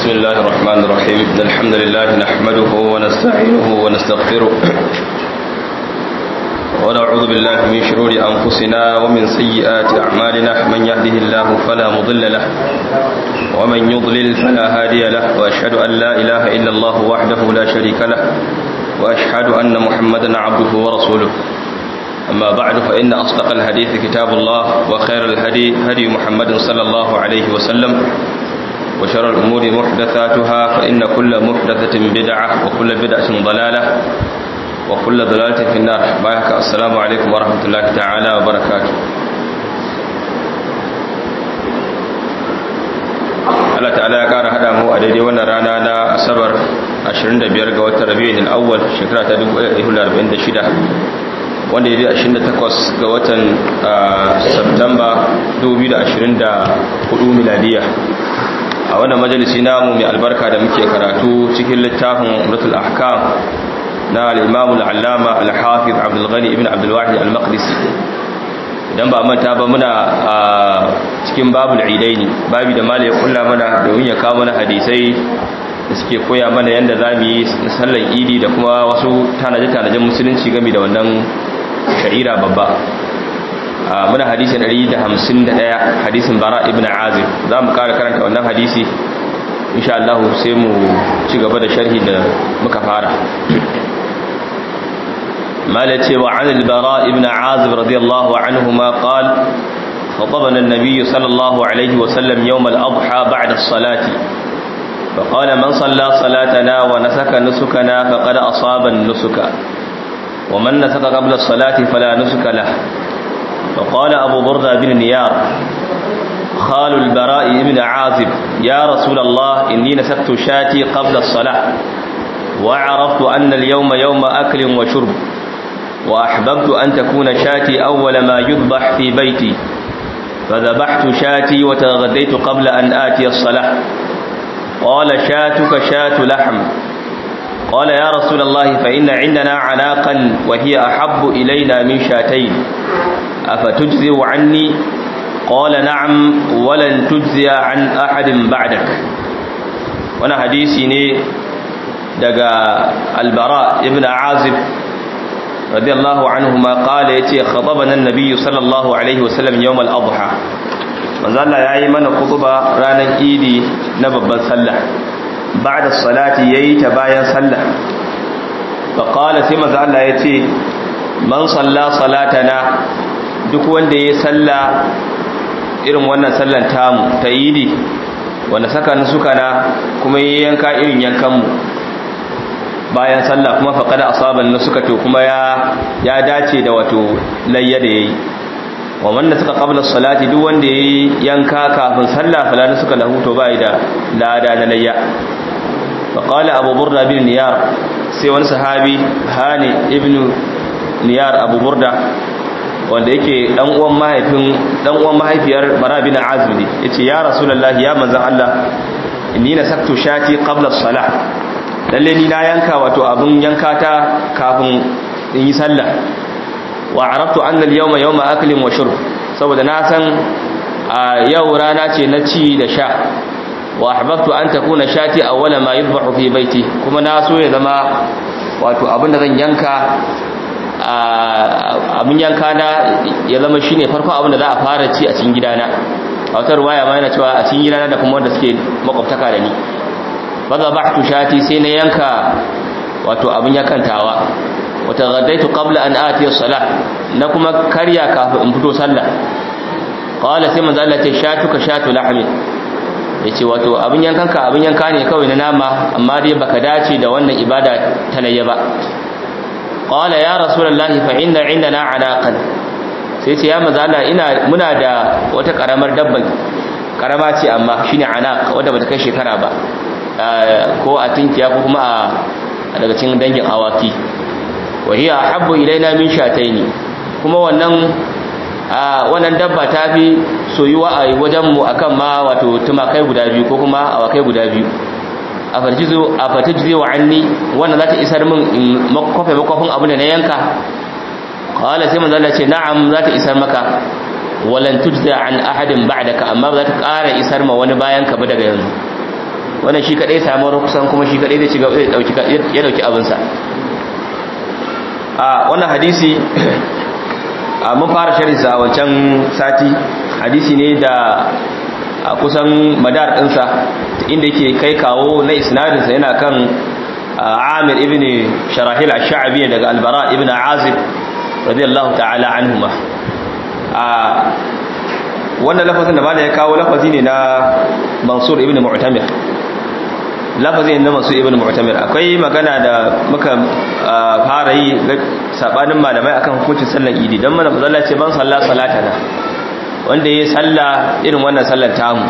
بسم الله الرحمن الرحيم إن الحمد لله نحمده ونستعينه ونستغفره ونعوذ بالله من شرور أنفسنا ومن سيئات أعمالنا من يهده الله فلا مضل له ومن يضلل فلا هادي له وأشهد أن لا إله إلا الله وحده لا شريك له وأشهد أن محمدا عبده ورسوله أما بعد فإن أصدق الحديث كتاب الله وخير الهدي هدي محمد صلى الله عليه وسلم وشر الأمور محدثاتها فإن كل محدثة بدعة وكل بدعة ضلالة وكل ضلالة في النار بايك السلام عليكم ورحمة الله تعالى وبركاته Allah ta'ala ya ƙara haɗa mu a daidai wannan rana na asabar 25 ga watan rabi'in al-awwal shekara ta 1446 wanda ya je 28 ga watan Septemba 2024 miladiya a wannan majalisi namu mai albarka da muke karatu cikin littafin Umratul Ahkam na al-Imam al-Allama al-Hafiz Abdul Ghani ibn Abdul Wahid al-Maqdisi idan ba manta ba muna a cikin babul idaini babi da malai kulla mana domin ya kawo mana hadisai da suke koya mana yadda za mu yi sallar idi da kuma wasu tanaje-tanajen musulunci game da wannan sha'ira babba muna hadisi 151 hadisin bara ibn azib za mu kara karanta wannan hadisi insha Allah sai mu ci gaba da sharhi da muka fara مالتي وعن البراء بن عازب رضي الله عنهما قال خطبنا النبي صلى الله عليه وسلم يوم الأضحى بعد الصلاة فقال من صلى صلاتنا ونسك نسكنا فقد أصاب النسك ومن نسك قبل الصلاة فلا نسك له فقال أبو بردة بن نيار خال البراء بن عازب يا رسول الله إني نسكت شاتي قبل الصلاة وعرفت أن اليوم يوم أكل وشرب وأحببت أن تكون شاتي أول ما يذبح في بيتي فذبحت شاتي وتغديت قبل أن آتي الصلاة قال شاتك شات لحم قال يا رسول الله فإن عندنا عناقا وهي أحب إلينا من شاتين أفتجزي عني قال نعم ولن تجزي عن أحد بعدك وانا حديثي ني دقى البراء ابن عازب رضي الله عنهما قال يتي خطبنا النبي صلى الله عليه وسلم يوم الأضحى manzo Allah yayi mana khutba ranar Idi na babban sallah ba'da salati yayi ta bayan sallah fa qala sai manzo Allah yace man salla salatana duk wanda yayi sallah irin wannan sallan tamu ta Idi wanda saka suka na kuma yayi yanka irin yankan mu bayan sallah kuma faqada asaban suka to kuma ya ya dace da wato layya da yayi wa wanda suka qabla salati duk wanda yayi yanka kafin sallah falana suka lahu to bai da lada na layya fa qala abu burda bin niyar sai wani sahabi hani ibn niyar abu burda wanda yake dan uwan mahaifin dan uwan mahaifiyar bara bin azib ne yace ya rasulullahi ya manzon Allah inni nasaktu shati qabla salah lalle ni na yanka wato abun yanka ta kafin in yi sallah wa arabtu anna al-yawma yawma aklin wa shurb saboda na san yau rana ce na ci da sha wa ahbabtu an takuna shati awwala ma yadhbahu fi baiti kuma na so ya zama wato abin da zan yanka abin yanka na ya zama shine farko abin da za a fara ci a cikin gidana a wata ruwaya ma yana cewa a cikin gidana da kuma wanda suke makwabtaka da ni fa zabahtu shati sai na yanka wato abin yakantawa wata gaddaitu qabla an ati as-salah na kuma karya kafin in fito sallah qala sai manzo Allah ce shatuka shatu lahmi yace wato abin yankanka abin yanka ne kawai na nama amma dai baka dace da wannan ibada ta layya ba qala ya rasulullahi fa inna indana anaqan sai ce ya manzo Allah ina muna da wata karamar dabban karama ce amma shine anaq wanda bata kai shekara ba ko a tinkiya ko kuma a daga cikin dangin awaki wa hiya habbu ilaina min shataini kuma wannan wannan dabba ta fi soyuwa a wajen mu akan ma wato tumakai guda biyu ko kuma awakai guda biyu afarjizu afatujzi wa anni wannan zata isar min in makofe makofin abu da na yanka qala sai manzo Allah ce na'am zata isar maka walan tujza an ahadin ba'daka amma ba za ta ƙara isar ma wani bayan ka ba daga yanzu wannan shi kadai samu rukusan kuma shi kadai zai ci gaba ya dauki abinsa a wannan hadisi mun fara sharinsa a wancan sati hadisi ne da kusan madar ɗinsa inda yake kai kawo na isnadinsa yana kan amir ibn sharahil ash-sha'bi daga albara ibn azib radiyallahu ta'ala anhuma wannan lafazin da bada ya kawo lafazi ne na mansur ibn mu'tamir lafazi ne na mansur ibn mu'tamir akwai magana da muka fara yi sabanin malamai akan hukuncin sallar idi dan mana mazalla ce ban salla salata na wanda yayi salla irin wannan sallar tamu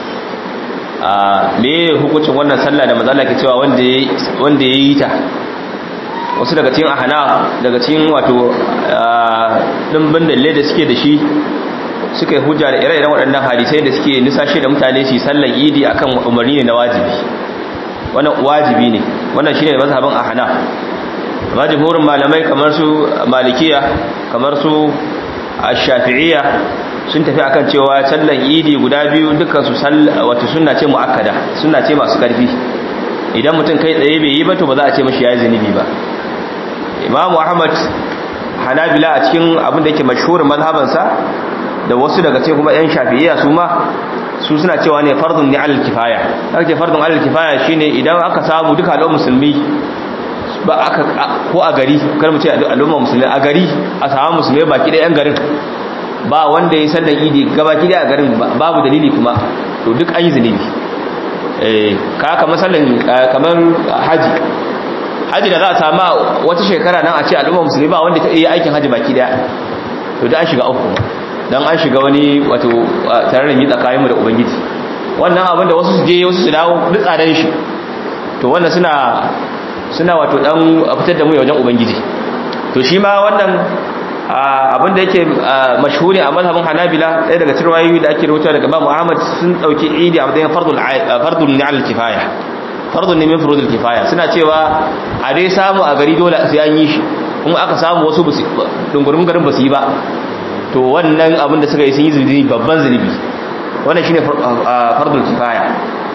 a me hukuncin wannan sallah da mazalla ke cewa wanda yayi wanda yayi ta wasu daga cikin ahana daga cikin wato dimbin dalle da suke da shi suka yi hujja da ire-iren waɗannan hadisai da suke nisashe da mutane su sallan idi akan umarni ne na wajibi wannan wajibi ne wannan shine mazhabin ahna amma jumhurin malamai kamar su malikiya kamar su ash-shafi'iyya sun tafi akan cewa sallan idi guda biyu dukkan su wato sunna ce muakkada sunna ce masu karfi idan mutum kai tsaye bai yi ba to ba za a ce mashi yayi zunubi ba imamu ahmad hanabila a cikin abin da yake mashhurin mazhabansa da wasu daga cikin kuma yan shafi'iyya su ma su suna cewa ne fardun ni alal kifaya aka ce fardun alal kifaya shine idan aka samu duka al'ummar musulmi ba aka ko a gari kar mu ce al'ummar musulmi a gari a samu musulmi baki da yan garin ba wanda ya sallan idi gabaki da a garin babu dalili kuma to duk an yi zunubi eh ka kamar sallan kamar haji haji da za a samu wata shekara nan a ce al'ummar musulmi ba wanda ta yi aikin haji baki daya to da an shiga uku don an shiga wani wato tararin yi tsakaninmu da ubangiji wannan abin da wasu su je wasu su dawo duk tsadan shi to wannan suna suna wato dan fitar da mu wajen ubangiji to shi ma wannan abin da yake mashhuri a mazhabin hanabila ɗaya daga cikin wayoyi da ake rubuta daga babu ahmad sun ɗauki idi a matsayin fardul fardul ni al kifaya fardul ne min furudul kifaya suna cewa a dai samu a gari dole sai an yi shi kuma aka samu wasu dungurin garin ba su yi ba to wannan abin da suka yi sun yi zunubi babban zunubi wannan shine fardul kifaya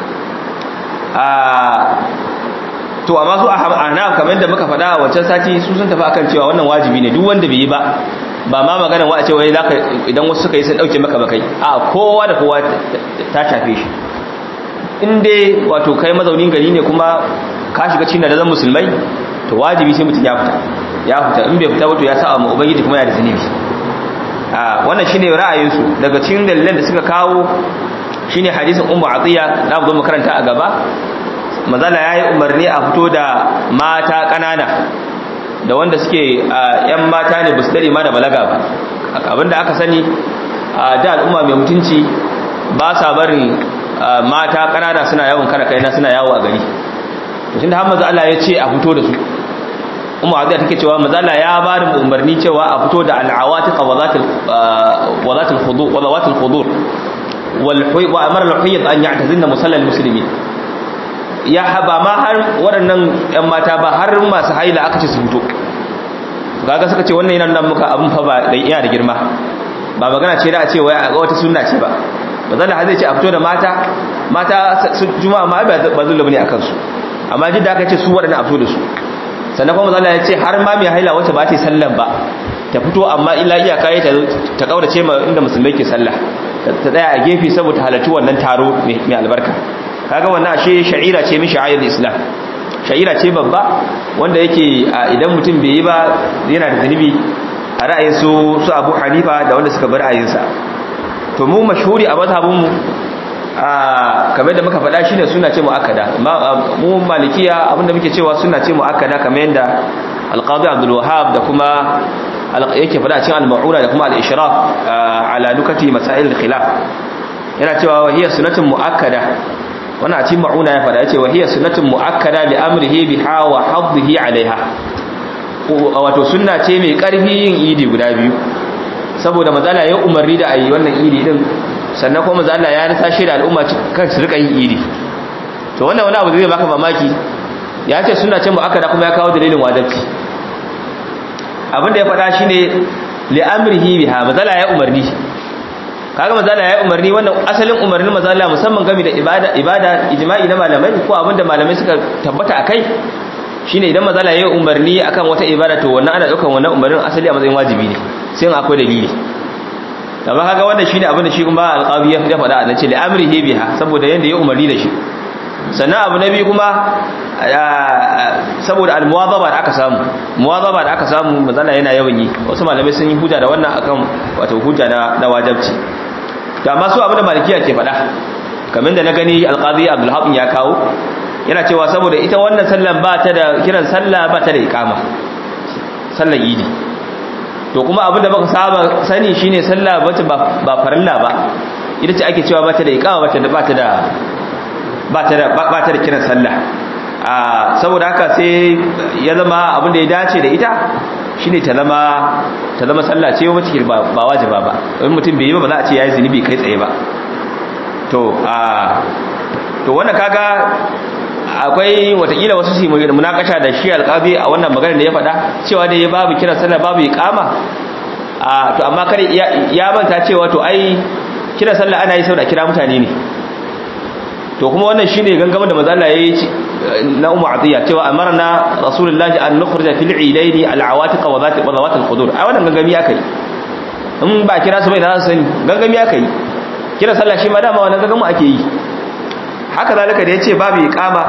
to amma su ana kamar yadda muka faɗa a wancan sati su sun tafi akan cewa wannan wajibi ne duk wanda bai yi ba ba ma magana wa a ce wai zaka idan wasu suka yi sun dauke maka bakai a kowa da kowa ta shafe shi in dai wato kai mazaunin gari ne kuma ka shiga cikin da zan musulmai to wajibi sai mutum ya fita ya fita in bai fita ba to ya sa ma ubangiji kuma yana da zunubi wannan shine ra'ayinsu daga cikin dalilan da suka kawo shine hadisin ummu atiya da mu makaranta a gaba manzala yayi umarni a fito da mata kanana da wanda suke yan mata ne basu dare ma da balaga ba abinda aka sani da al'umma mai mutunci ba sa barin mata kanana suna yawon kana kaina suna yawo a gari to tunda har manzo Allah ya ce a fito da su umma azza take cewa mazala ya ba da umarni cewa a fito da al'awatiq wa zatil wa zatil khudur wa zawatil khudur wal huy wa amara al hayyat an ya'tazinna musallal muslimin ya haba ma har waɗannan ƴan mata ba har masu haila aka ce su fito kaga suka ce wannan yana nan muka abun fa ba dan iya da girma ba magana ce da a ce wai a ga wata sunna ce ba mazala har zai ce a fito da mata mata juma'a ma ba zullu bane akan su amma jidda aka ce su waɗannan a fito da su sannan kuma Allah ya ce har ma mai haila wacce ba ta sallan ba ta fito amma illa iyaka ya ta kaurace ma inda musulmai ke sallah ta tsaya a gefe saboda halarci wannan taro mai albarka kaga wannan ashe sha'ira ce min sha'air islam sha'ira ce babba wanda yake idan mutum bai yi ba yana da zunubi a ra'ayin su su Abu Hanifa da wanda suka bar ra'ayinsa to mu mashhuri a mazhabin mu kamar da muka faɗa shine suna ce muakkada mu malikiya abinda muke cewa suna ce muakkada kamar yadda alqadi abdul wahhab da kuma yake faɗa cikin al-ma'una da kuma al-ishraf ala dukati masail al-khilaf yana cewa wa hiya sunnatun muakkada wannan a cikin ma'una ya faɗa yace wa hiya sunnatun muakkada li amrihi biha wa hadhihi alaiha wato sunna ce mai karfi yin idi guda biyu saboda mazala ya umarni da ayi wannan idi din sannan kuma manzo Allah ya nisa shi da al'umma kan su rika yin idi to wannan wani abu zai baka mamaki ya ce suna ce mu akada kuma ya kawo dalilin wajibi abinda ya faɗa shine li amrihi biha manzo Allah ya umarni kaga mazala ya umarni wannan asalin umarnin mazala musamman game da ibada ibada ijma'i na malamai ko abinda malamai suka tabbata akai shine idan mazala ya umarni akan wata ibada to wannan ana daukan wannan umarnin asali a matsayin wajibi ne sai in akwai dalili amma kaga wannan shine abin da shi kuma alqabi ya faɗa a nace li amrihi biha saboda yanda ya umarni da shi sannan abu na biyu kuma saboda almuwazaba da aka samu muwazaba da aka samu mazala yana yawan yi wasu malamai sun yi hujja da wannan akan wato hujja na na wajibci to amma su abin da malikiya ke faɗa kamar da na gani alqazi abdul habib ya kawo yana cewa saboda ita wannan sallan ba ta da kiran sallah ba ta da iqama sallar idi to kuma abin da muka saba sani shine sallah bace ba farilla ba ita ce ake cewa ba ta da iqama ba ta da ba ta da ba ta da ba ta da kiran sallah a saboda haka sai ya zama abin da ya dace da ita shine ta zama ta zama sallah ce wacce ba ba wajiba ba in mutum bai yi ba ba za a ce yayi zinubi kai tsaye ba to a to wannan kaga akwai watakila wasu su munakasha da shi alƙazi a wannan magana da ya faɗa cewa da ya babu kiran sallah babu iqama a to amma kare ya manta cewa to ai kiran sallah ana yi saboda kira mutane ne to kuma wannan shine gangamin da manzo Allah yayi na Ummu Atiya cewa amarna Rasulullahi an nukhrija fil idaini al awatiq wa zati wa zawat al qudur ai wannan gangami akai in ba kira su bai na sani gangami akai kira sallah shi ma dama wannan gangamin ake yi haka zalika da yace babu iqama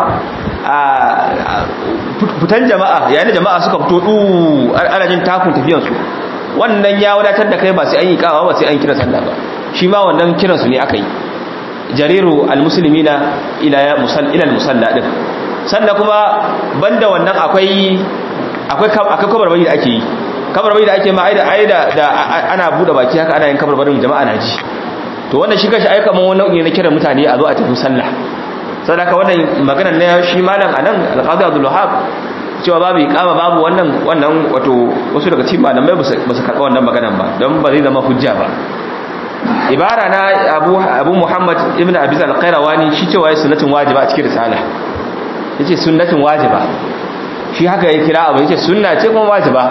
a fitan jama'a yayin da jama'a suka fito du ana jin takun tafiyan su wannan ya wadatar da kai ba sai an yi iqama ba sai an kira sallah ba shi ma wannan kiran su ne aka yi jariru almuslimina ila musall ila almusalla din sannan kuma banda wannan akwai akwai akwai kabarbari da ake yi kabarbari da ake ma aida aida da ana bude baki haka ana yin kabarbarin jama'a na ji to wannan shi kashi aika man wannan ne na kiran mutane a zo a tafi sallah saboda wannan maganar na shi malam anan alqadi abdul wahab cewa babu iqama babu wannan wannan wato wasu daga cikin malamai ba su karɓa wannan maganar ba don ba zai zama hujja ba ibara na abu abu muhammad ibn abi al-qayrawani shi cewa ya sunnatin wajiba a cikin risala yace sunnatin wajiba shi haka ya kira abu yace sunna ce kuma wajiba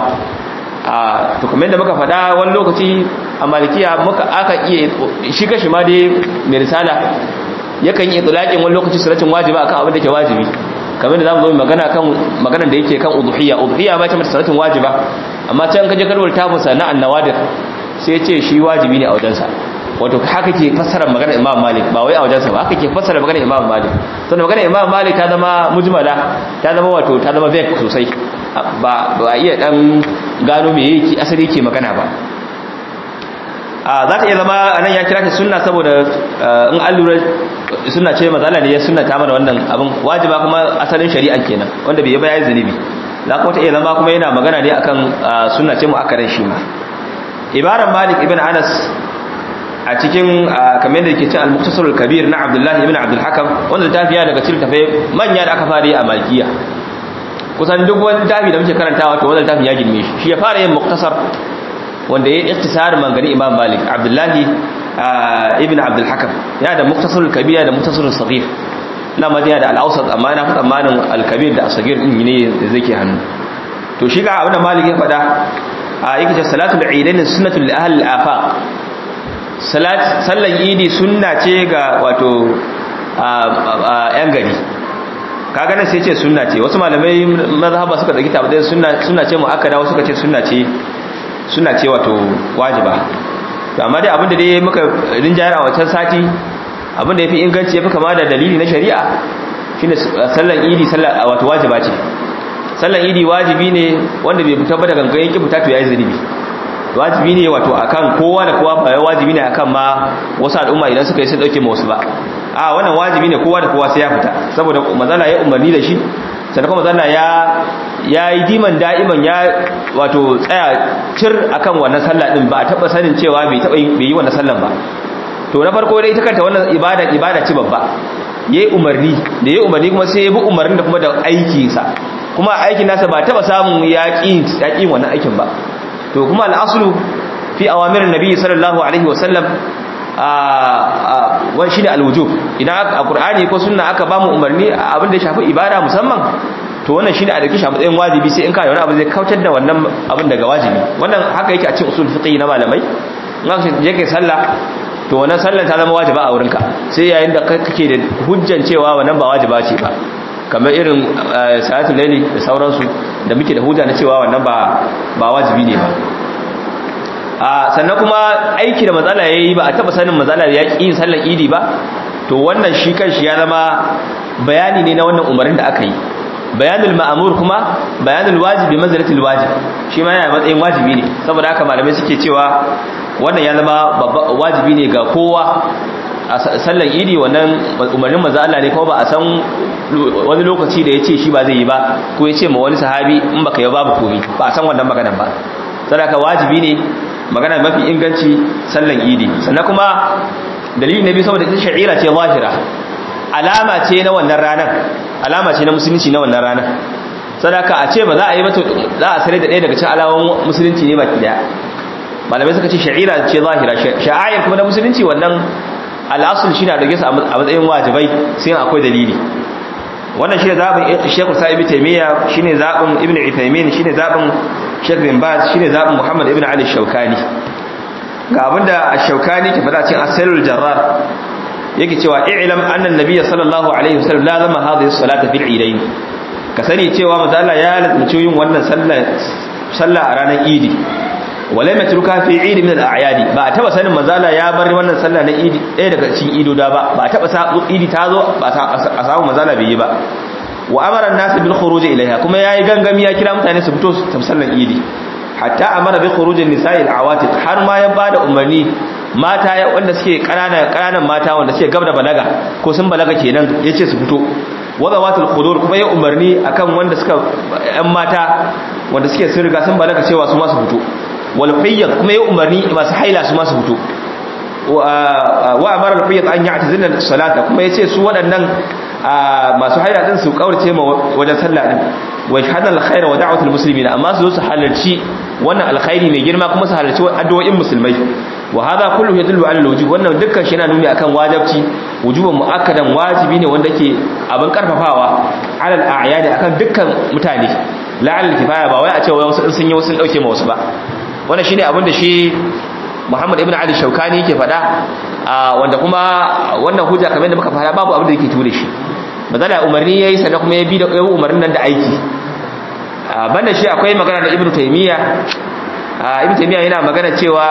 a to kamar da muka faɗa wani lokaci a malikiya muka aka iya shi kashi ma dai mai risala yakan yi itlaqin wani lokaci sunnatin wajiba akan abin da ke wajibi kamar da zamu zo magana kan maganar da yake kan udhiyya udhiyya ba ta mata sunnatin wajiba amma can kaje karwar tafsir na annawadir sai ce shi wajibi ne a wajensa wato haka ke fassara maganar imam malik ba wai a wajensa ba haka ke fassara maganar imam malik sannan maganar imam malik ta zama mujmala ta zama wato ta zama vague sosai ba ba iya dan gano me yake asali yake magana ba a za ta iya zama anan ya kira ta sunna saboda in an lura sunna ce mazala ne ya sunna ta mana wannan abin wajiba kuma asalin shari'a kenan wanda bai yi ba yayi zunubi za kuma ta iya zama kuma yana magana ne akan sunna ce mu akarin shi ma ibaran malik ibn anas a cikin kamar da yake cin al-mukhtasar al-kabir na abdullah ibn abdul hakam wanda tafiya daga cikin tafai manya da aka fara yi a malikiya kusan duk wani tafi da muke karantawa to wannan tafi ya girme shi shi ya fara yin mukhtasar wanda ya ikhtisar mangani imam malik abdullah ibn abdul hakam ya da mukhtasar al-kabir da mukhtasar al-saghir na madina da al-awsat amma na fi tsammanin al-kabir da al-saghir din ne da zai hannu to shi ga abin da malik ya faɗa a yake ce salatul idain sunnatul li ahli al-afaq salat sallan idi sunna ce ga wato yan gari kaga nan sai ce sunna ce wasu malamai mazhaba suka dauki tabbata sunna sunna ce muakkada wasu suka ce sunna ce sunna ce wato wajiba to amma dai abinda dai muka rinjayar a wancan sati abinda yafi inganci yafi kama da dalili na shari'a shine sallan idi sallah wato wajiba ce sallan idi wajibi ne wanda bai fita ba da gangan yake fita to yayi zunubi wajibi ne wato akan kowa da kowa ba wajibi ne akan ma wasu al'umma idan suka yi sun dauke ma wasu ba a wannan wajibi ne kowa da kowa sai ya fita saboda manzala ya umarni da shi sannan kuma manzala ya ya yi diman da'iman ya wato tsaya cir akan wannan sallah din ba a taba sanin cewa bai taba bai yi wannan sallan ba to na farko dai ita kanta wannan ibada ibada ce babba yayi umarni da yayi umarni kuma sai ya bi umarnin da kuma da aiki sa kuma aikin nasa ba taba samun yaƙin yaƙin wannan aikin ba to kuma al'aslu fi awamirin nabi sallallahu alaihi wasallam a wani shine alwujub idan a qur'ani ko sunna aka ba mu umarni abin da ya shafi ibada musamman to wannan shine a dauki shi a matsayin wajibi sai in ka wani abu zai kautar da wannan abin daga wajibi wannan haka yake a cikin usul fiqh na malamai in aka je kai sallah to wannan sallar ta zama wajiba a wurinka sai yayin da kake da hujjan cewa wannan ba wajiba ce ba kamar irin salatul laili da sauransu da muke da hujja na cewa wannan ba ba wajibi ne ba a sannan kuma aiki da matsala yayi ba a taba sanin matsala ya ki yin sallar idi ba to wannan shi kanshi ya zama bayani ne na wannan umarin da aka yi bayanul ma'amur kuma bayanul wajibi manzilatul wajib shi ma yana matsayin wajibi ne saboda haka malamai suke cewa wannan ya zama wajibi ne ga kowa a sallan idi wannan umarnin manzo Allah ne kuma ba a san wani lokaci da yace shi ba zai yi ba ko yace ma wani sahabi in baka yi babu komai ba a san wannan maganar ba saboda wajibi ne magana mafi inganci sallan idi sannan kuma dalilin nabi saboda ita sha'ira ce zahira alama ce na wannan ranar alama ce na musulunci na wannan ranar sadaka a ce ba za a yi mata za a sare da ɗaya daga cikin alamomin musulunci ne baki daya malamai suka ce sha'ira ce zahira sha'ayar kuma na musulunci wannan al'asul shi na dauke su a matsayin wajibai sai akwai dalili wannan shi ne zaɓin shekul sa ibi taimiyya shi ne zaɓin ibn ifaimin shi ne zaɓin shek bin baz shi ne zaɓin muhammad ibn ali shaukani ga abinda a shaukani ke faɗa cikin asalul jarrar yake cewa i'lam anna an-nabiy sallallahu alaihi wasallam la zama hadhihi as-salata fil idayn ka sani cewa manzo Allah ya lazumci yin wannan sallah sallah a ranar idi wala matruka fi eid min al-a'yad ba a taba sanin manzo Allah ya bar wannan sallah na idi ɗaya daga cikin idoda ba ba a taba sa idi ta zo ba a samu manzo Allah bai yi ba wa amara an-nas bil khuruj ilayha kuma yayi gangami ya kira mutane su fito su tafi sallar idi hatta amara bi khuruj an-nisa'i al-awatiq har ma ya bada umarni mata ya wanda suke ƙananan ƙananan mata wanda suke gab da balaga ko sun balaga kenan yace su fito wadawatul khudur kuma ya umarni akan wanda suka ƴan mata wanda suke sun riga sun balaga cewa su ma su fito wal hayyat kuma ya umarni masu haila su ma su fito wa amara al hayyat an ya'tazilna salata kuma yace su waɗannan masu haila din su kaurace ma wajen sallah din wa yashhadu al khaira wa da'watul muslimin amma su zo su halarci wannan alkhairi mai girma kuma su halarci addu'o'in musulmai wa hada kullu yadullu ala alwujub wannan dukkan shi yana nuni akan wajibci wujuban muakkadan wajibi ne wanda ke abin karfafawa ala al'ayadi akan dukkan mutane la ala kifaya ba wai a ce wasu sun yi wasu dauke ma wasu ba wannan shine abin da shi Muhammad ibn Ali Shaukani yake faɗa wanda kuma wannan hujja kamar da muka fara babu abin da yake ture shi bazala umarni yayi sannan kuma ya bi da umarnin nan da aiki banda shi akwai magana da Ibn Taymiyyah Ibn Taymiyyah yana magana cewa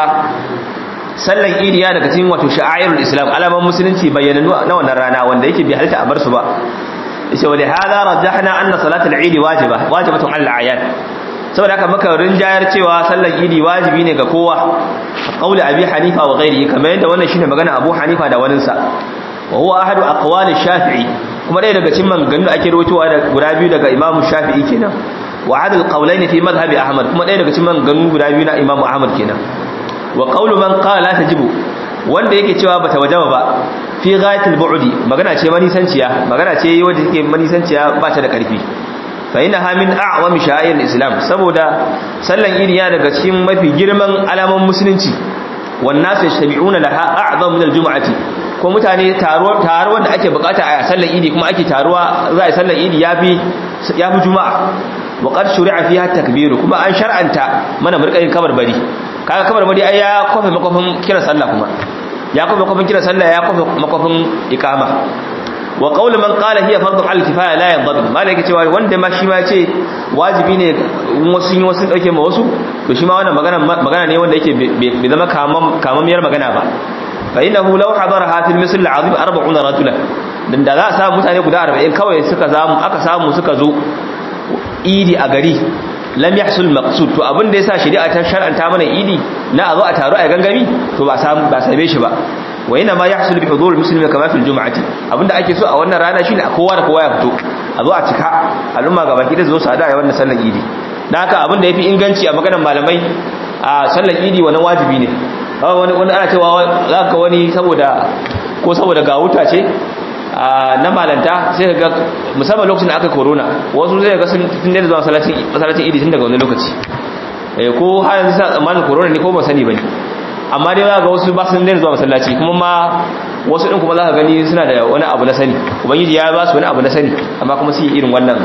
sallan idi ya daga cikin wato sha'airul islam alaman musulunci bayyananu na wannan rana wanda yake bi halitta a bar su ba yace wa hada rajahna anna salatul idi wajiba wajibatun al ayat saboda haka muka rinjayar cewa sallan idi wajibi ne ga kowa qauli abi hanifa wa ghairihi kamar yadda wannan shine magana abu hanifa da wanin sa wa huwa ahadu aqwali shafi'i kuma dai daga cikin maganganun da ake rawaitowa da guda biyu daga imamu shafi'i kenan wa adal qawlaini fi madhhabi ahmad kuma dai daga cikin maganganun guda biyu na imamu ahmad kenan wa qawlu man qala la tajibu wanda yake cewa bata wajaba ba fi ghayatil bu'di magana ce manisanciya magana ce wanda take manisanciya ba ta da karfi fa innaha min a'wami sha'air islam saboda sallan idi ya daga cikin mafi girman alaman musulunci wan nasu yashtabi'una laha a'zam min al-jum'ati ko mutane taruwa taruwa da ake bukata a sallan idi kuma ake taruwa za a sallan idi yafi yafi juma'a wa qad shuri'a fiha takbiru kuma an shar'anta mana murƙayin kabarbari kaga kabarbari ai ya kofe makofin kiran sallah kuma ya kofe makofin kiran sallah ya kofe makofin iqama wa qawlu man qala hiya fardun al kifaya la yanḍabit malaka cewa wanda ma shi ma ce wajibi ne wasu yin wasu dauke ma wasu to shi ma wannan magana magana ne wanda yake bai zama kamam kamamiyar magana ba fa innahu law hadaraha fil misl al azim 40 rajulan dan da za a samu mutane guda 40 kawai suka samu aka samu suka zo idi a gari lam yahsul maqsud to abin da yasa shari'a ta shar'anta mana idi na a zo a taru a gangami to ba samu ba same shi ba wa ina ma yahsul bi hudur muslimi kama fil jum'ati abinda ake so a wannan rana shine a kowa da kowa ya fito a zo a cika al'umma gaba ki da zo su hada a wannan sallar idi dan haka abinda yafi inganci a maganar malamai a sallar idi wannan wajibi ne wani wani ana cewa zaka wani saboda ko saboda ga wuta ce na malanta sai ga musamman lokacin da aka corona wasu zai ga sun daina zuwa masallacin idi tun daga wani lokaci ko har yanzu sa tsammanin corona ne ko ba sani bane amma dai za ga wasu ba sun daina zuwa masallaci kuma ma wasu din kuma za ka gani suna da wani abu na sani ubangiji ya ba su wani abu na sani amma kuma su yi irin wannan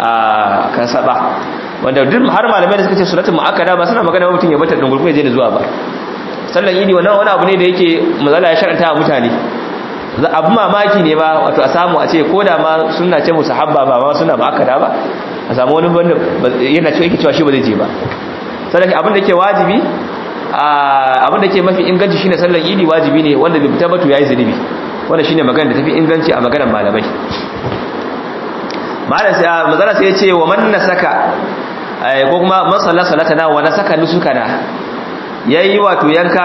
kan saba wanda duk har malamai da suka ce suratul muakkada ba suna magana mutum ya bata dungurgun ya je da zuwa ba sallan idi wannan wani abu ne da yake mazala ya sharanta wa mutane abu mamaki ne ba wato a samu a ce ko da ma suna ce musu habba ba ma suna ba aka da ba a samu wani wanda yana cewa yake cewa shi ba zai je ba sadaka abin da yake wajibi abin da ke mafi inganci shine sallar idi wajibi ne wanda bai fita batu yayi zunubi wanda shine magana da tafi inganci a maganar malamai malam sai mazala sai ya ce wa man nasaka ko kuma man salla salatana wa nasaka nusukana yayi wato yanka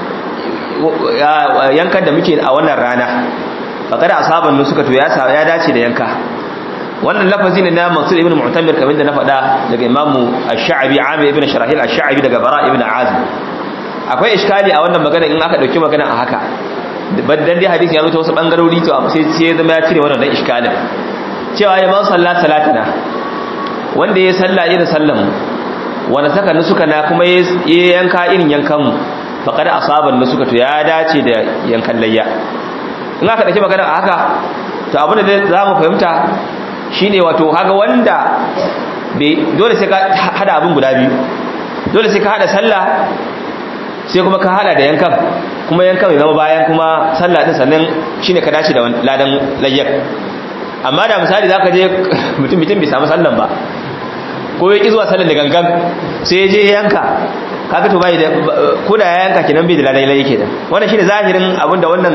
yankan da muke a wannan rana faqad asaban nusuka to ya ya dace da yanka wannan lafazi ne na Mansur ibn Mu'tamir kamar da na faɗa daga Imam Ash-Sha'bi Amir ibn Sharahil Ash-Sha'bi daga Bara ibn Azib akwai iskali a wannan magana in aka dauki magana a haka dan dai hadisi ya zo ta wasu bangarori to sai sai ya zama ya cire wannan dan iskalin cewa ya man sallat salatana wanda ya salla irin sallan wanda saka nusuka na kuma ya yanka irin yankan mu faqad asaban nusuka to ya dace da yankan layya in aka dauki magana a haka to abin da za mu fahimta shine wato haga wanda dole sai ka hada abin guda biyu dole sai ka hada sallah sai kuma ka hada da yankan kuma yankan ya zama bayan kuma sallah din sannan shine ka dace da ladan layyar amma da misali zaka je mutum mutum bai samu sallan ba ko ya ki zuwa sallan da gangan sai ya je yanka kaga to bai da ko da ya yanka kenan bai da ladan layyar kenan wannan shine zahirin abinda wannan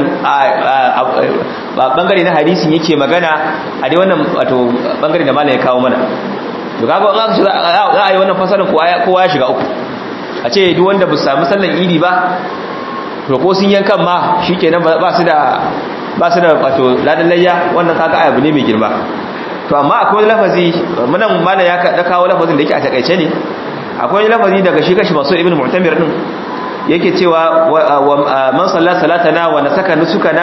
bangare na hadisin yake magana a dai wannan wato bangare da malam ya kawo mana to kaga in aka ce za a yi wannan fasalin kowa ya shiga uku a ce duk wanda ba su sami sallan idi ba to ko sun yankan ma shikenan ba su da ba su da wato ladan layya wannan kaga abu ne mai girma to amma akwai wani lafazi munan malam ya da kawo lafazin da yake a takaice ne akwai wani lafazi daga shi kashi masu ibn mu'tamir din yake cewa man salla salatana wa nasaka nusukana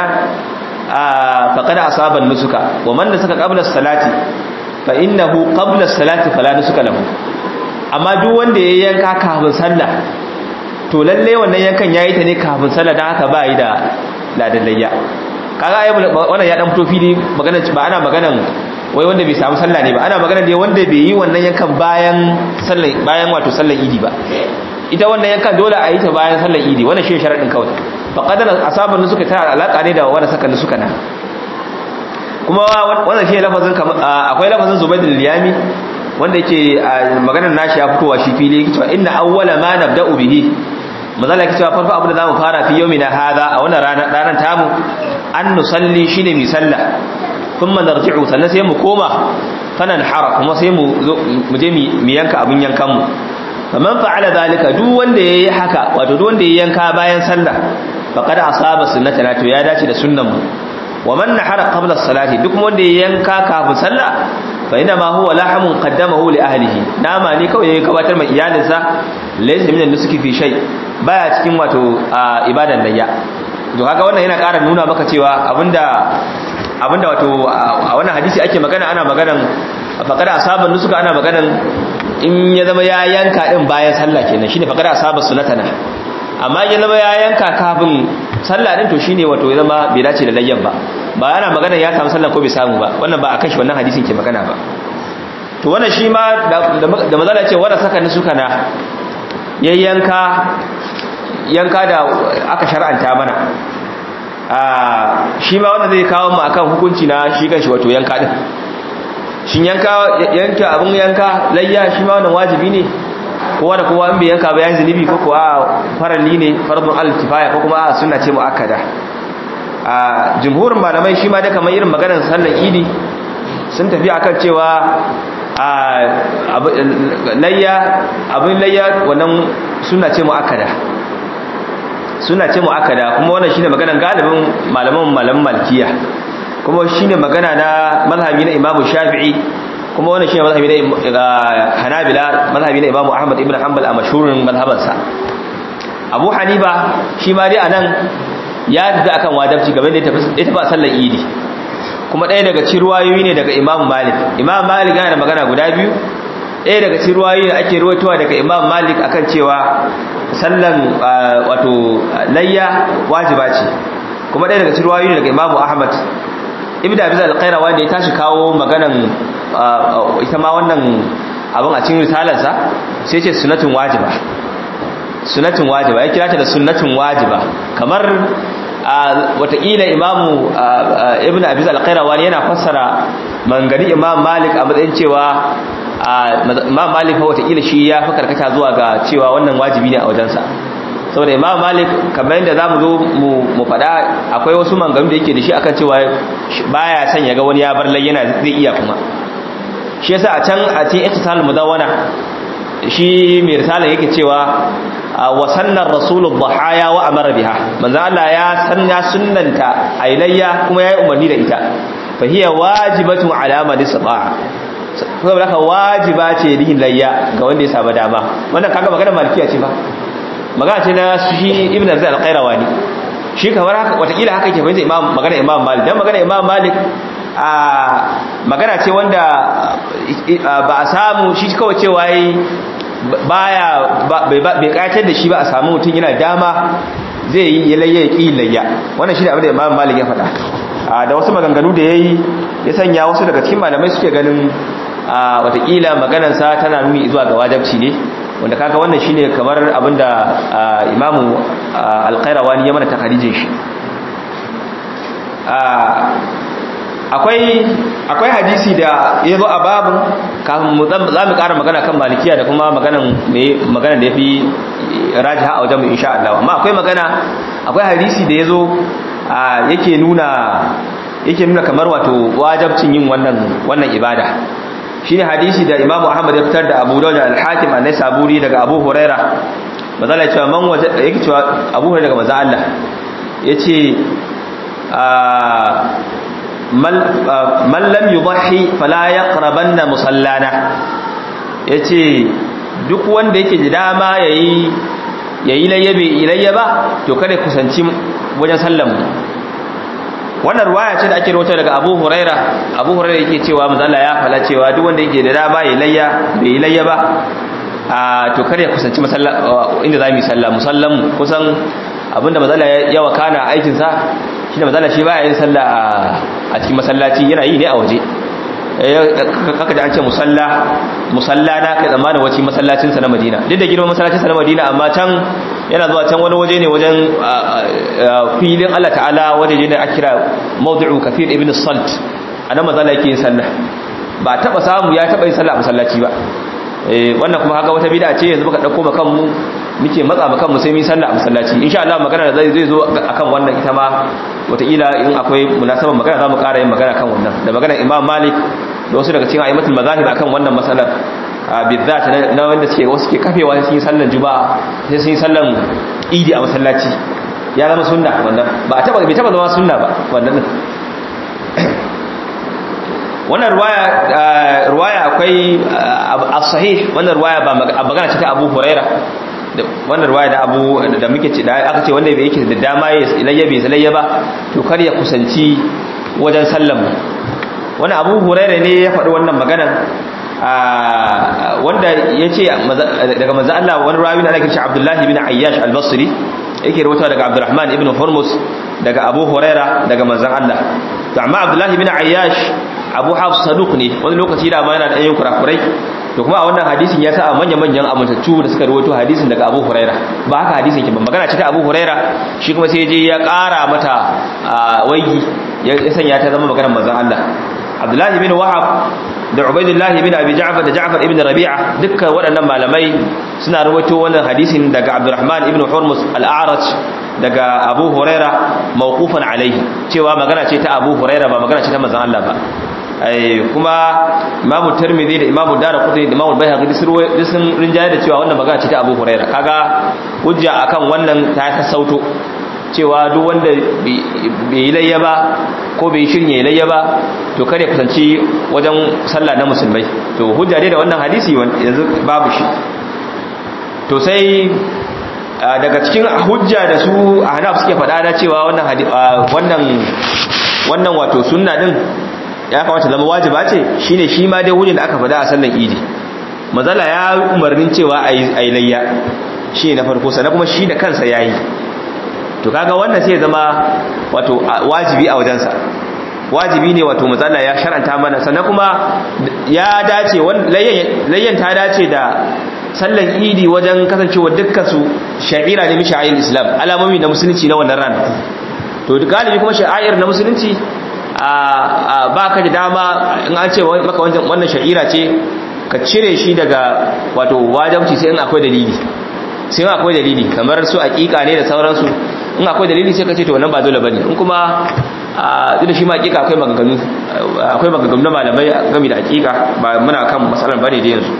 faqad asaba nusuka wa man nasaka qabla salati fa innahu qabla salati fala nusuka lahu amma duk wanda ya yanka kafin sallah to lalle wannan yankan yayi ta ne kafin sallah dan haka ba yi da ladallayya kaga ai wannan ya dan fito fili magana ba ana maganan wai wanda bai samu sallah ne ba ana magana dai wanda bai yi wannan yankan bayan sallah bayan wato sallar idi ba ita wannan yankan dole a yi ta bayan sallar idi wannan shi sharadin kawai fa qadara asaban nu suka tara alaka ne da wanda saka suka na kuma wannan shi lafazin akwai lafazin Zubayd al-Yami wanda yake maganar nashi ya fitowa shi fili yake cewa inna awwala ma nabda'u bihi mazala yake cewa farko abu da zamu fara fi yawmina hadha a wannan ranar ranar tamu an nusalli shine mi sallah thumma narji'u sannan sai mu koma fanan hara kuma sai mu mu je mu yanka abun yankan mu faman fa'ala zalika duk wanda yayi haka wato duk wanda yayi yanka bayan sallah faqad asaba sunnatana to ya dace da sunnan mu wa man nahara qabla as-salati duk wanda yayi yanka kafin sallah fa ina ma huwa lahamun qaddamahu li ahlihi nama ne kawai ya gabatar mai iyalinsa laysa min nusuki fi shay baya cikin wato ibadan layya to kaga wannan yana ƙara nuna maka cewa abinda abinda wato a wannan hadisi ake magana ana maganan faqada asaban nusuka ana maganan in ya zama ya yanka din bayan sallah kenan shine faqada asaba sunnatana amma ya zama ya yanka kafin sallah din to shine wato ya zama bai dace da layyan ba ba ana magana ya samu sallah ko bai samu ba wannan ba akan shi wannan hadisin ke magana ba to wannan shi ma da mazala ce wanda saka ni suka na yayyanka yanka da aka shar'anta mana a shi ma wanda zai kawo mu akan hukunci na shi kanshi wato yanka din shin yanka yanka abun yanka layya shi ma wannan wajibi ne kowa da kowa in bai yanka ba yayin zunubi ko kuwa farali ne fardun al-kifaya ko kuma sunna ce muakkada a jumhurin malamai shi ma da kamar irin maganar sallar idi sun tafi akan cewa a layya abin layya wannan suna ce mu'akkada suna ce mu'akkada kuma wannan shine maganar galibin malaman malaman malkiya kuma shine magana na mazhabi na Imam Shafi'i kuma wannan shine mazhabi na Hanabila mazhabi na Imam Ahmad ibn Hanbal a mashhurin mazhabansa Abu Hanifa shi ma dai anan ya tafi akan wajibci game da ya tafi a sallar idi kuma ɗaya daga cikin ruwayoyi ne daga imam malik imam malik yana da magana guda biyu ɗaya daga cikin ruwayoyi da ake ruwaitowa daga imam malik akan cewa sallan wato layya wajiba ce kuma ɗaya daga cikin ruwayoyi ne daga imam ahmad ibn abi zal qaira wanda ya tashi kawo maganan ita ma wannan abin a cikin risalarsa sai ce sunatun wajiba sunnatin wajiba ya kira ta da sunnatin wajiba kamar watakila imamu ibn abiz al-qayrawani yana fassara mangani imam malik a matsayin cewa imam malik fa watakila shi ya fi karkata zuwa ga cewa wannan wajibi ne a wajensa saboda imam malik kamar yadda za mu zo mu faɗa akwai wasu manganu da yake da shi akan cewa baya son ya ga wani ya bar layyana zai iya kuma shi yasa a can a cikin iktisal mudawwana shi mai risala yake cewa wa sannan rasulul dhahaya wa amara biha manzo Allah ya sanna sunnanta ailayya kuma yayi umarni da ita fa hiya wajibatu ala man istata'a saboda haka wajiba ce lihin layya ga wanda ya saba dama wannan kaga magana malikiya ce ba magana ce na shi ibn azza al-qayrawani shi kamar haka watakila haka yake fahimta imam magana imam malik dan magana imam malik a magana ce wanda ba a samu shi kawai cewa yi baya bai kayatar da shi ba a samu mutum yana dama zai yi layya ya ƙi layya wannan shi da abin da imam malik ya faɗa da wasu maganganu da ya yi ya sanya wasu daga cikin malamai suke ganin watakila maganansa tana nuni zuwa ga wajabci ne wanda kaga wannan shine kamar abin da imamu alƙairawani ya mana takarijin shi akwai akwai hadisi da ya zo a babin kafin mu za mu ƙara magana kan malikiya da kuma maganan magana da ya fi rajiha a wajen mu insha Allah amma akwai magana akwai hadisi da ya zo yake nuna yake nuna kamar wato wajabcin yin wannan wannan ibada shine hadisi da Imam Ahmad ya fitar da Abu Dawud al-Hakim an-Naisaburi daga Abu Huraira mazala cewa man waje yake cewa Abu Huraira daga manzo Allah yace man lam yudhi fala yaqrabanna musallana yace duk wanda yake da dama yayi yayi layyabe ilayya ba to kada kusanci wajen sallan mu wannan ruwaya ce da ake rawaito daga Abu Huraira Abu Huraira yake cewa manzo Allah ya fala cewa duk wanda yake da dama yayi layya bai layya ba a to kada ya kusanci masalla inda zamu yi sallah musallan kusan abinda manzo Allah ya wakana aikin sa shi da mazala shi ba yin sallah a cikin masallaci yana yi ne a waje kaka da an ce musalla musalla na kai tsammanin wace masallacinsa na madina duk da girman masallacinsa na madina amma can yana zuwa can wani waje ne wajen filin allah ta'ala waje ne a kira mawdu'u kafir ibn salt a nan mazala yake yin sallah ba taba samu ya taba yin sallah a masallaci ba wannan kuma haka wata bid'a ce yanzu muka dauko makan mu muke matsa makan mu sai mu sallah a masallaci insha Allah magana da zai zai zo akan wannan ita ma wataƙila in akwai munasabar magana za mu ƙara yin magana kan wannan da magana Imam Malik da wasu daga cikin a'immatul mazahib akan wannan masalar bizzat na wanda suke wasu ke kafewa sai sun yi sallan juma'a sai sun yi sallan idi a masallaci ya zama sunna wannan ba a taba bai taba zama sunna ba wannan din wannan ruwaya ruwaya akwai as-sahih wannan ruwaya ba magana ce ta Abu Huraira wannan ruwaya da Abu da muke ce da aka ce wanda bai yake da dama ya ilayya bai ilayya ba to kar ya kusanci wajen sallan wannan Abu Huraira ne ya faɗi wannan maganar wanda ya ce daga manzo Allah wani rawi na ake ce Abdullah ibn Ayyash al-Basri yake rawaito daga Abdurrahman ibn Hurmus daga Abu Huraira daga manzon Allah to amma Abdullah ibn Ayyash Abu Hafs saduq ne wani lokaci da ma yana da ayyan kurakurai to kuma a wannan hadisin ya sa a manya-manyan amintattu da suka rawaito hadisin daga Abu Huraira ba haka hadisin ke ban magana ce ta Abu Huraira shi kuma sai je ya ƙara mata waigi ya sanya ta zama maganar manzon Allah Abdullahi bin Wahab da Ubaidullah bin Abi Ja'far da Ja'far ibn Rabi'a dukkan waɗannan malamai suna rawaito wannan hadisin daga Abdurrahman ibn Hurmus al-A'raj daga Abu Huraira mawqufan alaihi cewa magana ce ta Abu Huraira ba magana ce ta manzon Allah ba kuma imamu tirmidhi da imamu daraqutni da imamu bayhaqi duk sun rinjaye da cewa wannan magana ce ta Abu Huraira kaga hujja akan wannan ta sassauto cewa duk wanda bai yi layya ba ko bai shirin ya layya ba to kare kusanci wajen sallah na musulmai to hujja dai da wannan hadisi yanzu babu shi to sai daga cikin hujja da su a hanaf suke faɗa da cewa wannan wannan wannan wato sunna din ya kamata zama wajiba ce shine shi ma dai wurin da aka fada a sallan idi mazala ya umarnin cewa a yi layya shi na farko sannan kuma shi da kansa ya yi to kaga wannan sai zama wato wajibi a wajensa wajibi ne wato mazala ya sharanta mana sannan kuma ya dace layyan ta dace da sallan idi wajen kasancewa dukkan su sha'ira ne misha'ir islam alamomi na musulunci na wannan rana to galibi kuma sha'ir na musulunci a ba ka da dama in an ce maka wannan sha'ira ce ka cire shi daga wato wajabci sai in akwai dalili sai in akwai dalili kamar su aƙiƙa ne da sauransu in akwai dalili sai ka ce to wannan ba dole bane in kuma a da shi ma aƙiƙa akwai maganganu akwai maganganu na malamai game da aƙiƙa ba muna kan matsalar bane da yanzu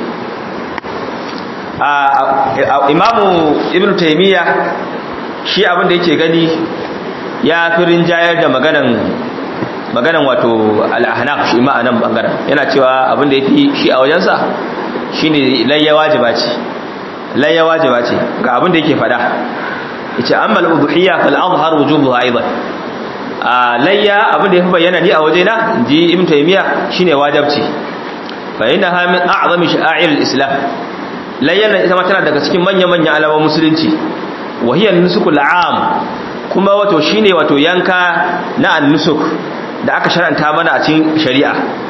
imamu ibn taymiya shi abin da yake gani ya fi rinjayar da maganan maganan wato al-ahnaf shi ma anan bangaren yana cewa abin da yafi shi a wajensa shine layya wajiba ce layya wajiba ce ga abin da yake fada yace amma al-udhiyya fal azhar wujubuha aidan a layya abin da yafi bayyana ni a wajena ji ibn taymiya shine wajibci fa innaha min a'zami sha'air al-islam layya nan ita ma tana daga cikin manyan manyan alamomin musulunci wa hiya nusukul 'am kuma wato shine wato yanka na an-nusuk da aka sharanta mana a cikin shari'a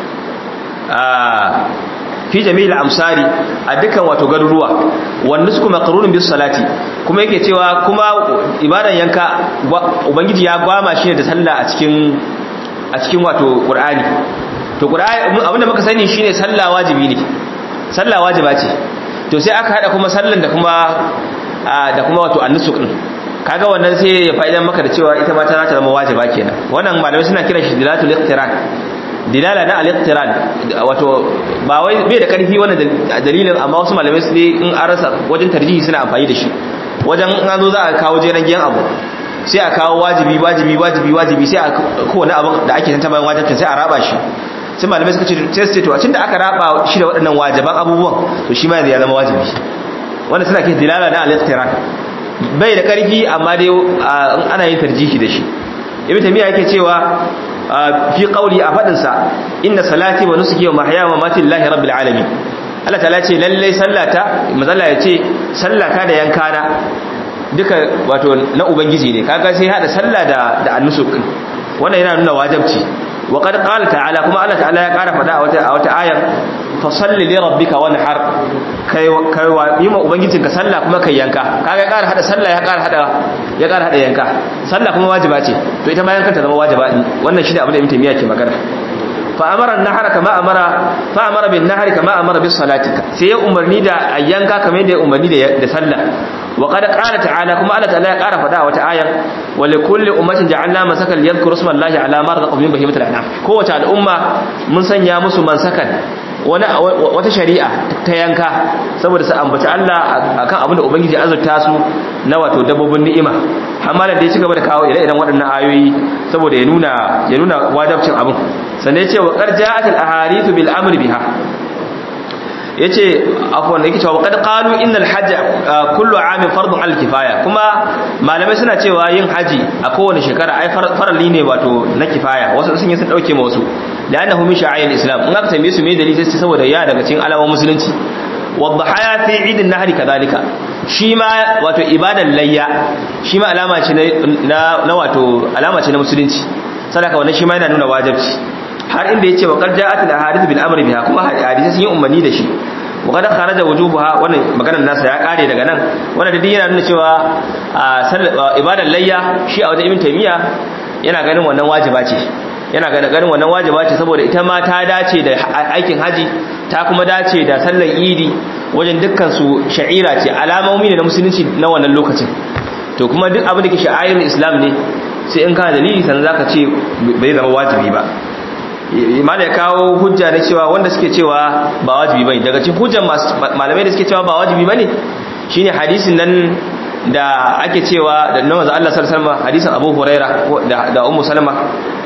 fi jami'il amsari a dukkan wato garuruwa wanda su kuma qarunun bis salati kuma yake cewa kuma ibadan yanka ubangiji ya gwama shi da sallah a cikin a cikin wato qur'ani to qur'ani abinda muka sani shine sallah wajibi ne sallah wajiba ce to sai aka hada kuma sallan da kuma da kuma wato annusuk din kaga wannan sai ya fa'idan maka da cewa ita ma ta zama wajiba kenan wannan malamai suna kiran shi dilatul iqtiran dilala na al-iqtiran wato ba wai bai da karfi wannan dalilin amma wasu malamai su ne in an rasa wajen tarjihi suna amfani da shi wajen in an zo za a kawo jeran giyan abu sai a kawo wajibi wajibi wajibi wajibi sai a kowane abu da ake tantama wajibin sai a raba shi sai malamai suka ce sai su ce to a da aka raba shi da waɗannan wajiban abubuwan to shi ma ya zama wajibi wannan suna kiran dilala na al-iqtiran bai da karfi amma dai ana yin tarjihi da shi ibn tamiya yake cewa fi qawli a fadin sa inna salati wa nusuki wa mahyaya wa mamati lillahi rabbil alamin Allah ta'ala ce lalle sallata mazalla yace sallata da yankana duka wato na ubangiji ne kaga sai hada sallah da da annusuk wannan yana nuna wajibci wa qad qala ta'ala kuma Allah ta'ala ya kara fada a wata a wata ayar fa salli li rabbika wanhar kai kai wa yi ma ubangijinka sallah kuma kai yanka kaga ya kara hada sallah ya kara hada ya kara hada yanka sallah kuma wajiba ce to ita ma yankan ta zama wajiba wannan shi da abin da Ibn Taymiyyah ke magana fa amara an-nahara kama amara fa amara bin nahari kama amara bis salati sai ya umarni da yanka kamar yadda ya umarni da da sallah wa qad qala ta'ala kuma Allah ta'ala ya kara fada a wata ayar wa li kulli ummatin ja'alna masakan yadhkuru isma Allahi ala ma razaqahum min bahimatil an'am kowace al'umma mun sanya musu mansakan wata shari'a ta yanka saboda su ambaci Allah akan abin da ubangiji azurta su na wato dabbobin ni'ima amma da ya ci gaba da kawo ire-iren waɗannan ayoyi saboda ya nuna ya nuna wajibcin abin sannan ya ce wa qarja'at al-ahadith bil amri biha yace afwan yake cewa qad qalu innal hajj kullu amin fardun al kifaya kuma malamai suna cewa yin haji a kowane shekara ai farali ne wato na kifaya wasu sun yi sun dauke ma wasu la'annahu min sha'air islam in aka tambaye su me dalili sai saboda ya daga cikin alamomin musulunci wadhahaya fi idin nahri kadalika shi ma wato ibadan layya shi ma alama ce na na wato alama ce na musulunci sadaka wannan shi ma yana nuna wajibi har inda yace wa qad ja'at al-ahadith bil amri biha kuma hadisi sun yi umarni da shi wa qad kharaja wujubuha wannan maganar nasa ya kare daga nan wannan da yana nuna cewa ibadan layya shi a wajen ibn taymiya yana ganin wannan wajiba ce yana ganin wannan wajiba ce saboda ita ma ta dace da aikin haji ta kuma dace da sallar idi wajen dukkan su sha'ira ce alamomi ne na musulunci na wannan lokacin to kuma duk abin da ke sha'airin islam ne sai in kana dalili sannan zaka ce bai zama wajibi ba imana ya kawo hujja na cewa wanda suke cewa ba wajibi bane daga cikin hujjan malamai da suke cewa ba wajibi bane shine hadisin nan da ake cewa da na manzo Allah sallallahu alaihi wasallam hadisin Abu Huraira da da Ummu Salama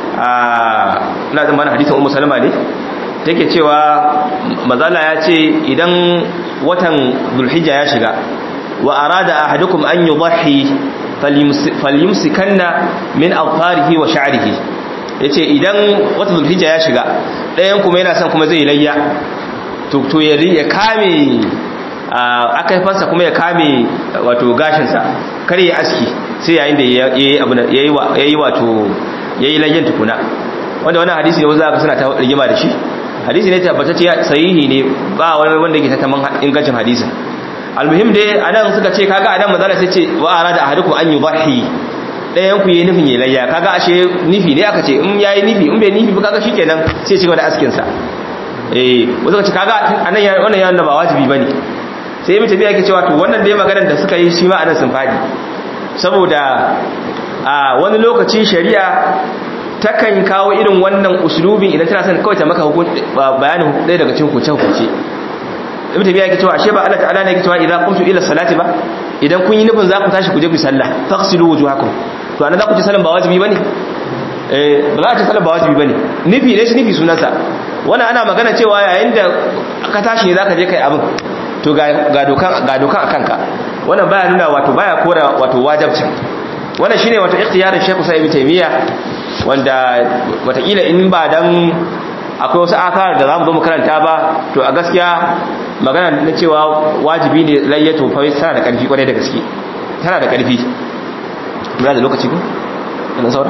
a ina da mana hadisin Ummu Salama ne take cewa mazala ya ce idan watan Dhulhijja ya shiga wa arada ahadukum an yudhi falyumsikanna min afarihi wa sha'rihi ya ce idan wata zulhijja ya shiga ɗayan kuma yana son kuma zai layya to ya kame akaifansa kuma ya kame wato gashinsa kar ya aski sai yayin da ya yi wato ya yi layyan tukuna wanda wani hadisi ne wanzu aka suna ta rigima da shi hadisi ne tabbatacce sahihi ne ba wani wanda ke tattaman ingancin hadisin almuhim dai anan suka ce kaga anan manzala sai ce wa arada ahadukum an yudhi dayan ku yi nufin yi layya kaga ashe nufi ne aka ce in yayi nufi in bai nufi ba kaga shikenan sai ci gaba da askin sa eh wasu ce kaga anan ya wannan yana ba wajibi bane sai mutum yake cewa to wannan dai maganar da suka yi shi ma anan sun fadi saboda a wani lokacin shari'a takan kawo irin wannan uslubin idan tana son kawai ta maka bayanin ɗaya daga cikin hukunce-hukunce ibn tabiya yake cewa ashe ba Allah ta'ala ne yake cewa idan qumtu ila salati ba idan kun yi nufin za ku tashi ku je ku sallah faghsilu wujuhakum to anan za ku ci sallan ba wajibi bane eh ba za ku ci sallan ba wajibi bane nufi ne shi nufi sunansa wannan ana magana cewa yayin da ka tashi ne zaka je kai abin to ga ga dokan ga dokan akan ka wannan baya nuna wato baya kora wato wajibcin wannan shine wato ikhtiyarin Sheikh Usaymin Ibn Taymiyyah wanda watakila in ba dan akwai wasu akar da zamu zo mu karanta ba to a gaskiya magana na cewa wajibi ne layyato fa tana da karfi kwarai da gaske tana da karfi muna da lokaci ko ina saura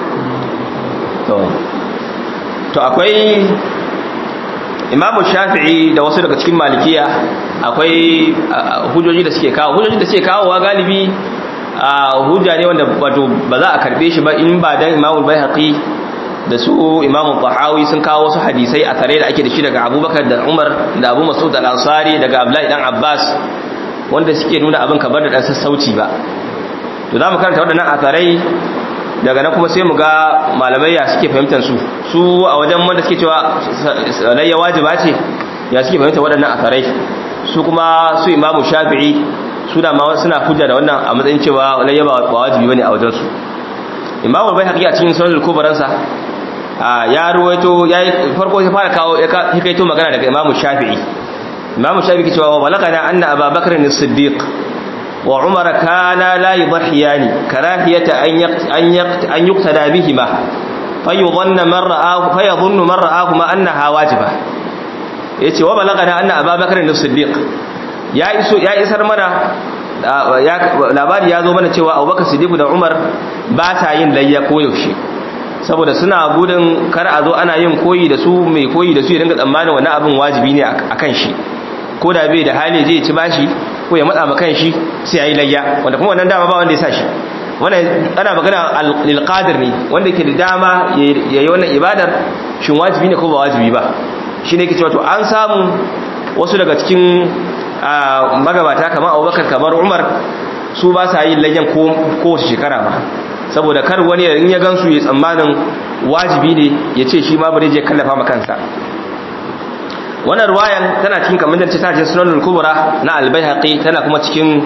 to to akwai imamu shafi'i da wasu daga cikin malikiya akwai hujjoji da suke kawo hujjoji da suke kawo wa galibi hujja ne wanda wato ba za a karbe shi ba in ba dan imamu bayhaqi da su imamu tahawi sun kawo wasu hadisai a tare da ake da shi daga abubakar da umar da abu masud al-ansari daga abdullahi dan abbas wanda suke nuna abin kamar da dan sassauci ba to za mu karanta waɗannan asarai daga nan kuma sai mu ga malamai ya suke fahimtar su su a wajen wanda suke cewa layya wajiba ce ya suke fahimtar waɗannan asarai su kuma su imamu shafi'i suna ma suna hujja da wannan a matsayin cewa layya ba wajibi bane a wajen su imamu bai haƙi a cikin sunan kubaransa ya ruwaito ya farko ya fara kawo ya kaito magana daga imamu shafi'i imamu shafi'i cewa wa balagana anna ababakar as-siddiq wa umar kana la yudhiyani karahiyata an an yuqtada bihima fayudhanna man ra'ahu fayadhunnu man ra'ahu ma annaha wajiba yace wa balagana anna ababakar as-siddiq ya iso ya isar mana labari ya zo mana cewa abubakar siddiq da umar ba ta yin layya koyaushe saboda suna gudun kar a zo ana yin koyi da su mai koyi da su ya dinga tsammanin wani abin wajibi ne a kan shi ko da bai da hali zai ci bashi ko ya matsa ma kan shi sai ya yi layya wanda kuma wannan dama ba wanda ya sa shi wannan ana magana lilqadir ne wanda ke da dama ya yi wannan ibadar shin wajibi ne ko ba wajibi ba shi ne ke cewa to an samu wasu daga cikin magabata kamar abubakar kamar umar su ba sa yin layyan kowace shekara ba saboda kar wani in ya gansu ya tsammanin wajibi ne ya ce shi ma bari je kallafa ma kansa wannan ruwayan tana cikin kamar da ta ce sunan al-kubra na al-baihaqi tana kuma cikin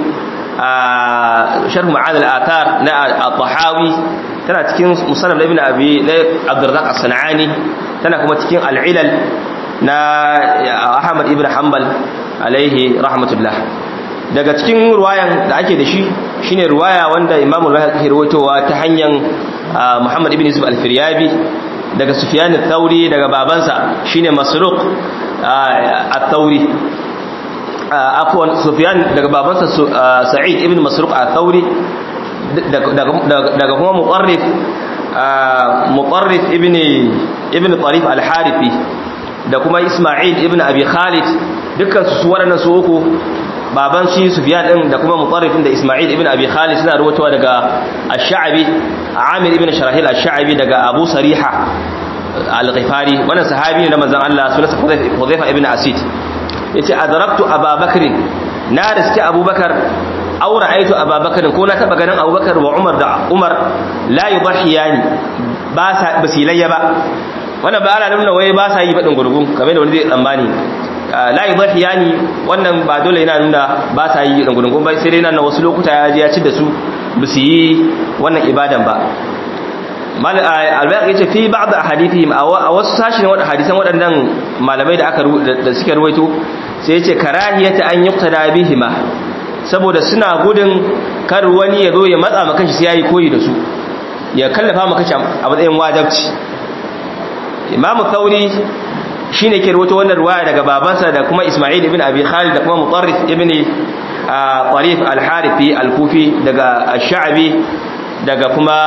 sharh ma'an al-athar na al-tahawi tana cikin musannaf ibn abi na abdurrazzaq as-sanani tana kuma cikin al-ilal na ahmad ibn hanbal alaihi rahmatullah daga cikin ruwayan da ake da shi shine ruwaya wanda Imam al-Bukhari rawaitowa ta hanyar Muhammad ibn Yusuf al-Firyabi daga Sufyan al-Thawri daga babansa shine Masruq al-Thawri afwan Sufyan daga babansa Sa'id ibn Masruq al-Thawri daga kuma Muqarrif Muqarrif ibn ibn Tarif al-Harithi da kuma Isma'il ibn Abi Khalid dukkan su waɗannan su uku baban shi Sufyan din da kuma Mutarrifin da Isma'il ibn Abi Khalid suna ruwatowa daga Ash-Sha'bi Amir ibn Sharahil Ash-Sha'bi daga Abu Sariha Al-Ghifari wannan sahabi ne na manzon Allah sunansa Hudhayfa ibn Asid yace adraktu Abubakar na riski Abubakar aw ra'aytu Abubakar ko na taba ganin Abubakar wa Umar da Umar la yudhiyani ba sa basilayya ba wannan ba ana nuna wai ba sa yi badin gurgun kamar da wani zai tsammani la yudhiyani wannan ba dole yana nuna ba sa yi gurgun ba sai dai nan wasu lokuta ya je ya ci da su ba su yi wannan ibadan ba mal albayaq yace fi ba'd ahadithihim a wasu sashin wadda hadisan waɗannan malamai da aka da suke ruwaito sai yace karahiyata an yuqtada bihima saboda suna gudun kar wani ya zo ya matsa maka shi sai yayi koyi da su ya kallafa maka shi a matsayin wajibci imamu thauri shine ke rawaito wannan riwaya daga babansa da kuma isma'il ibn abi khalid da kuma mutarrif ibn tarif al-harithi al-kufi daga ash-sha'bi daga kuma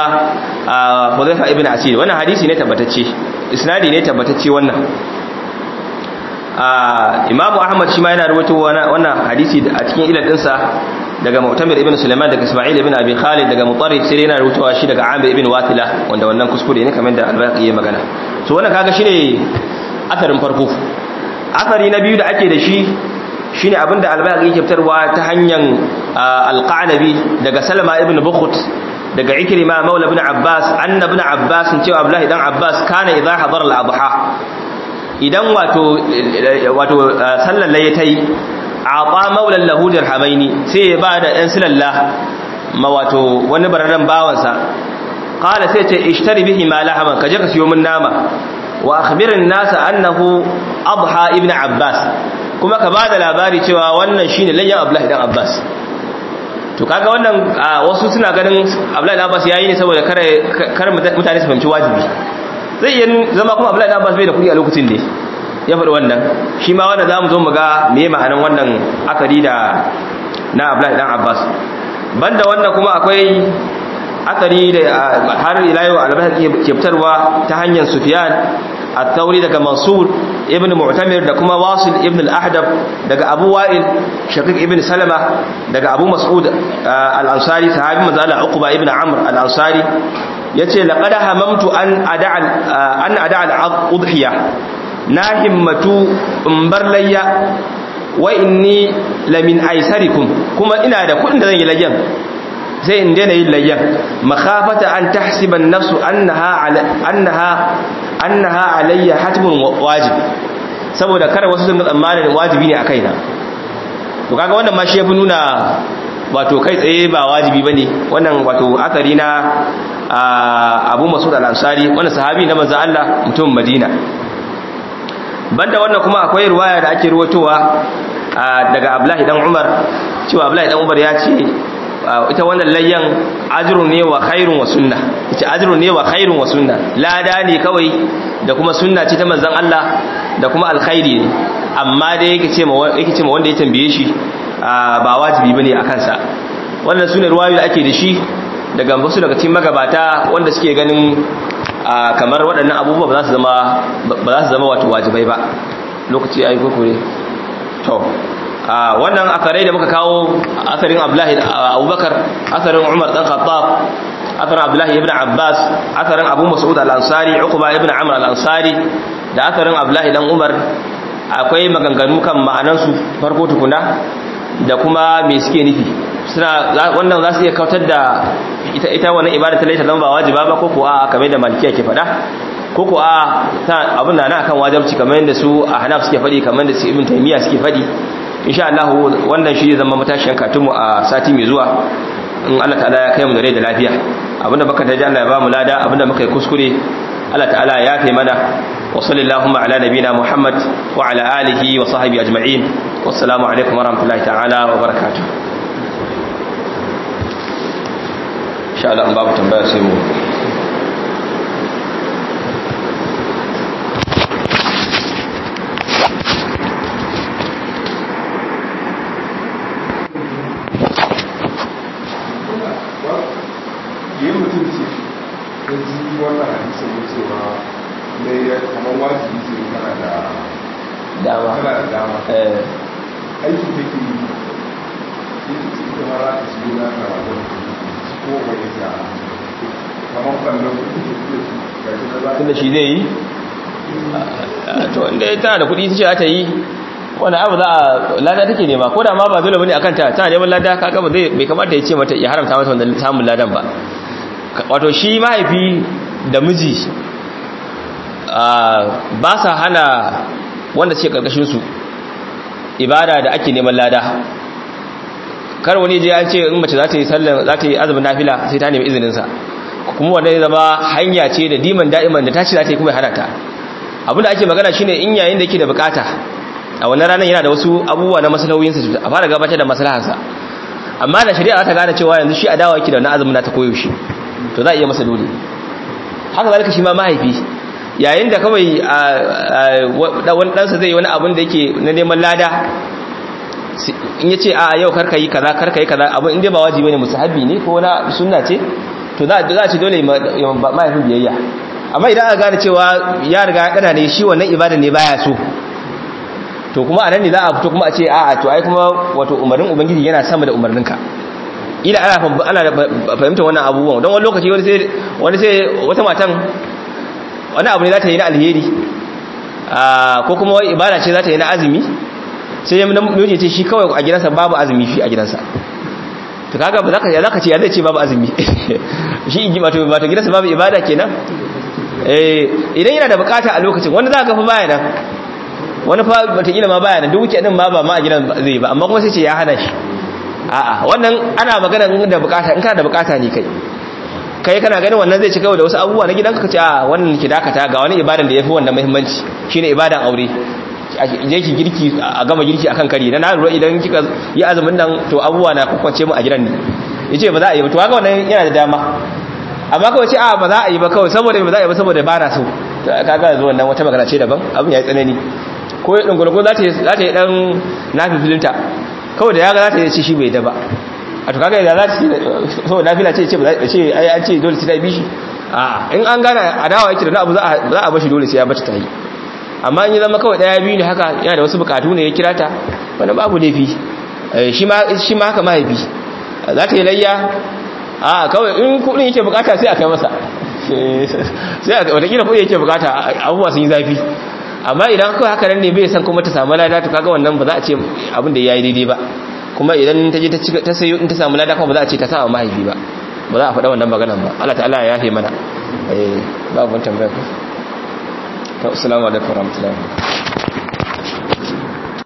hudhayfa ibn asir wannan hadisi ne tabbatacce isnadi ne tabbatacce wannan imamu ahmad shi ma yana rubuta wannan hadisi a cikin ilal dinsa daga mu'tamir ibn sulaiman daga isma'il ibn abi khalid daga mutarrif sai yana rubutawa shi daga amir ibn watila wanda wannan kuskure ne kamar da albaqi ya magana so wannan kaga shine asarin farko asari na biyu da ake da shi shine abinda albaqi yake fitarwa ta hanyar alqanabi daga salama ibn bukhut daga ikrima maula ibn abbas anna ibn abbas cewa abdullahi dan abbas kana idza hadara al-adha idan wato wato sallar laye tayi ata maulan lahu dirhamaini sai ya bada ɗan silalla ma wato wani bararren bawansa qala sai ce ishtari bihi ma lahaman kaje ka siyo min nama wa akhbirin nasa annahu adha ibn abbas kuma ka bada labari cewa wannan shine layyan abdullahi dan abbas to kaga wannan wasu suna ganin abdullahi dan abbas yayi ne saboda kare kar mutane su fahimci wajibi zai iya zama kuma abdullahi dan abbas bai da kuɗi a lokacin ne ya faɗi wannan shi ma wanda za mu zo mu ga me ma'anan wannan akari da na abdullahi dan abbas banda wannan kuma akwai akari da har ila yau albahar ke fitarwa ta hanyar sufyan الثوري daga Mansur ibn Mu'tamir da kuma Wasil ibn al-Ahdab daga Abu Wa'il Shaqiq ibn Salama daga Abu Mas'ud al-Ansari sahabi manzo Allah Uqba ibn Amr al-Ansari yace laqad hamamtu an ada'a an ada'a al-udhiya na himmatu in bar layya wa inni lamin aisarikum kuma ina da kudin da zan yi layyan sai in daina yin layyan makhafata an tahsiba an-nafsu annaha annaha annaha alayya hatmun wajib saboda kar wasu sun tsammanin wajibi ne a kaina to kaga wannan ma shi yafi nuna wato kai tsaye ba wajibi bane wannan wato akari na Abu Mas'ud al-Ansari wannan sahabi na manzo Allah mutum Madina banda wannan kuma akwai ruwaya da ake ruwatowa daga Abdullahi dan Umar cewa Abdullahi dan Umar ya ce ita wannan layyan ajrun ne wa khairun wa sunna ita ajrun ne wa khairun wa sunna lada ne kawai da kuma sunna ce ta manzon Allah da kuma alkhairi ne amma dai yake ce ma yake ce ma wanda ya tambaye shi ba wajibi bane akan sa wannan sune ruwayoyi da ake da shi daga wasu daga cikin magabata wanda suke ganin kamar waɗannan abubuwa ba za su zama ba za su zama wato wajibai ba lokaci ayi kokore to wannan asarai da muka kawo asarin abdullahi abubakar asarin umar dan khattab asarin abdullahi ibn abbas asarin abu mas'ud al-ansari uqba ibn amr al-ansari da asarin abdullahi dan umar akwai maganganu kan ma'anansu farko tukuna da kuma me suke nufi suna wannan za su iya kautar da ita ita wannan ibada ta laita zama ba wajiba ba ko ko a kamar da malikiya ke faɗa ko ko a abin da na akan wajibci kamar yadda su a hanaf suke faɗi kamar da su ibn taymiya suke faɗi insha Allah wannan shi zai zama matashiyan katunmu a sati mai zuwa in Allah ta'ala ya kai mu da rai da lafiya abinda baka taji Allah ya ba mu lada abinda muka yi kuskure Allah ta'ala ya kai mana wa sallallahu ala nabina Muhammad wa ala alihi wa sahbihi ajma'in wassalamu alaikum wa rahmatullahi ta'ala wa barakatuh insha Allah in babu tambaya sai mu yin mutum ce da ji wannan hadisa ne cewa ne ya kamar wajibi ce kana da dama kana da dama eh aiki take yi sai ta ce ita mara ta shigo na ka wajen ko wani ta kamar kallon kuɗi ke fiye su ga shi na za tunda shi zai yi to inda ya tana da kuɗi ta ce za ta yi wani abu za a lada take nema ko da ma ba dole bane akan ta tana neman lada kaga ba zai bai kamata ya ce mata ya haramta mata wannan samun ladan ba wato shi mahaifi da miji ba sa hana wanda ce karkashin su ibada da ake neman lada kar wani je an ce in mace za ta yi sallan za ta yi azumin nafila sai ta nemi izinin sa kuma wanda ya zama hanya ce da diman da'iman da ta ce za ta yi kuma ya hana ta abinda ake magana shine in yayin da yake da bukata a wannan ranar yana da wasu abubuwa na maslahoyinsa a fara gabatar da maslahansa amma da shari'a ta gane cewa yanzu shi adawa yake da wannan azumin ta koyaushe to za a iya masa dole haka zalika shi ma mahaifi yayin da kawai wani ɗansa zai yi wani abin da yake na neman lada in ya ce a yau karka yi kaza karka yi kaza abin inda ba wajibi ne musahabi ne ko wani sunna ce to za a ce dole mahaifin biyayya amma idan aka gane cewa ya riga ya ne shi wannan ibada ne baya so to kuma anan ne za a fito kuma a ce a'a to ai kuma wato umarnin ubangiji yana sama da umarninka ila ana ana fahimtar wannan abubuwan don wani lokaci wani sai wani sai wata matan wani abu ne za ta yi na alheri ko kuma wai ibada ce za ta yi na azumi sai ya miji ce shi kawai a gidansa babu azumi shi a gidansa to kaga ba za ka ya zaka ce ya zai ce babu azumi shi wato wato gidansa babu ibada kenan eh idan yana da bukata a lokacin wanda za ka fa baya nan wani fa wataƙila ma baya nan duk wuce din ma ba ma a gidan zai ba amma kuma sai ce ya hana shi a'a wannan ana magana da bukata in kana da bukata ne kai kai kana ganin wannan zai ci kawai da wasu abubuwa na gidanka kace a wannan ki dakata ga wani ibadan da yafi wannan muhimmanci shine ibadan aure je ki girki a gama girki akan kari na lura idan kika yi azumin nan to abubuwa na kwakwance mu a gidan ne yace ba za a yi ba to kaga wannan yana da dama amma kawai ce a ba za a yi ba kawai saboda ba za a yi ba saboda ba na so kaga yanzu wannan wata magana ce daban abin ya yi tsanani ko ya dungulgun za ta yi za ta yi dan nafi filinta kawai da ya ga za ta yi ce shi bai da ba a to kaga yadda za ta ce so nafila ce ce ba za ce ai an ce dole sai ta bi shi a in an gana adawa yake da abu za a bashi dole sai ya bata ta yi amma in yi zama kawai daya biyu ne haka yana da wasu bukatu ne ya kira ta wani babu laifi shi ma haka mahaifi za ta yi layya a kawai in kudin yake bukata sai a kai masa sai a watakila kudin yake bukata abubuwa sun yi zafi amma idan kawai haka nan ne bai san kuma ta samu lada to kaga wannan ba za a ce abin da ya yi daidai ba kuma idan ta je ta sayo in ta samu lada kuma ba za a ce ta sa mahaifi ba ba za a faɗa wannan maganan ba Allah ta'ala ya yafe mana eh babu wani tambaya ku assalamu alaikum warahmatullahi